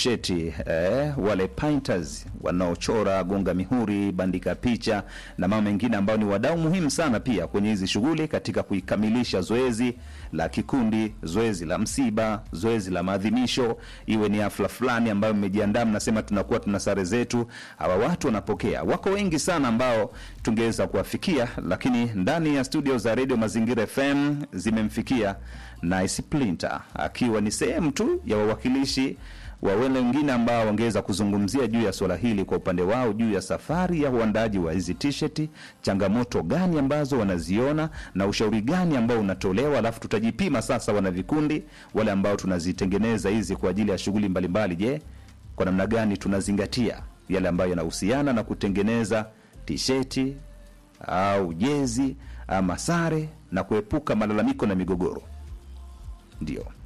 tisheti eh, wale painters wanaochora, gonga mihuri, bandika picha na mambo mengine ambao ni wadau muhimu sana pia kwenye hizi shughuli katika kuikamilisha zoezi la kikundi, zoezi la msiba, zoezi la maadhimisho, iwe ni hafla fulani ambayo mmejiandaa, mnasema tunakuwa tuna sare zetu. Hawa watu wanapokea, wako wengi sana ambao tungeweza kuwafikia, lakini ndani ya studio za Radio Mazingira FM zimemfikia Nice Plinter akiwa ni sehemu tu ya wawakilishi wa wale wengine ambao wangeweza kuzungumzia juu ya swala hili kwa upande wao, juu ya safari ya uandaji wa hizi t-shirt, changamoto gani ambazo wanaziona na ushauri gani ambao unatolewa, alafu tutajipima sasa, wana vikundi wale ambao tunazitengeneza hizi kwa ajili ya shughuli mbalimbali. Je, kwa namna gani tunazingatia yale ambayo yanahusiana na kutengeneza tisheti au jezi ama sare na kuepuka malalamiko na migogoro? Ndio